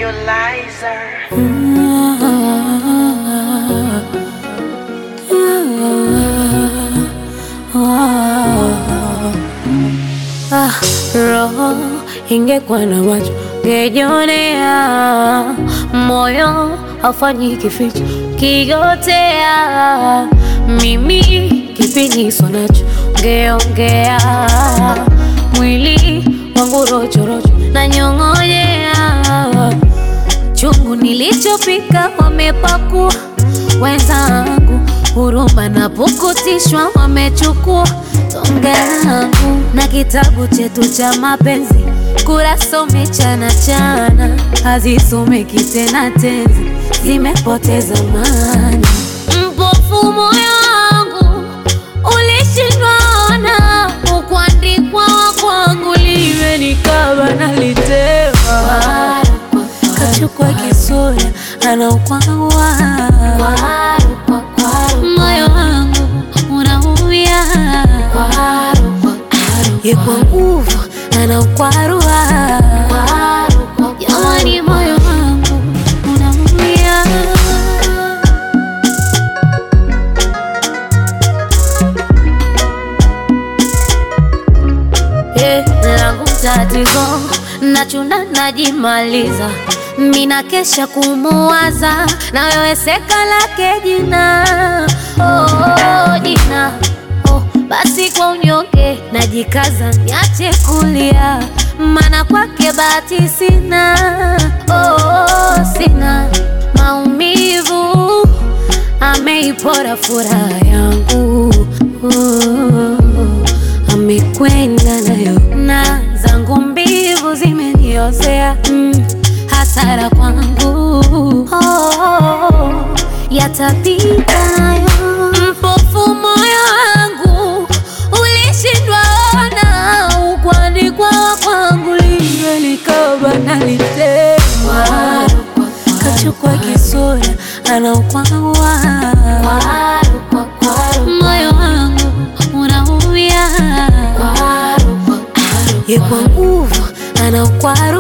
Idolizer. Ah, roho ingekuwa na macho ngejionea, moyo haufanyi kificho kigotea, mimi kipiniso nacho ngeongea, mwili wangu rochorocho na nyong'onyea, chungu nilichopika wamepakua wenzangu, huruma na pukutishwa wamechukua tonge langu na kitabu chetu cha mapenzi, kurasa umechana chana, hazisomeki tena tenzi, zimepoteza maana. Mpofu moyo wangu ulishindwa ona, ukuandikwa kwangu liwe nikaba nalitema, kachukua kisura anaukwawa moyo wangu unaumia ye kwa nguvu anaukwarua jamani, moyo wangu unaumia. Eh, langu tatizo nachuna najimaliza mina kesha kumuwaza na wewe seka lake jina oh, jina oh, basi kwa unyonge najikaza niache kulia mana kwake bahati sina oh, sina maumivu ameipora furaha yangu oh, amekwenda nayo na zangu mbivu zimeniozea mm, hasara kwangu oh, yatapita nayo mpofu moyo wangu ulishindwa ona ukwandikwa kwangu liwe likaba nalitema kachukua kisura anaukwawa moyo wangu unaumia ye kwa nguvu anaukwaru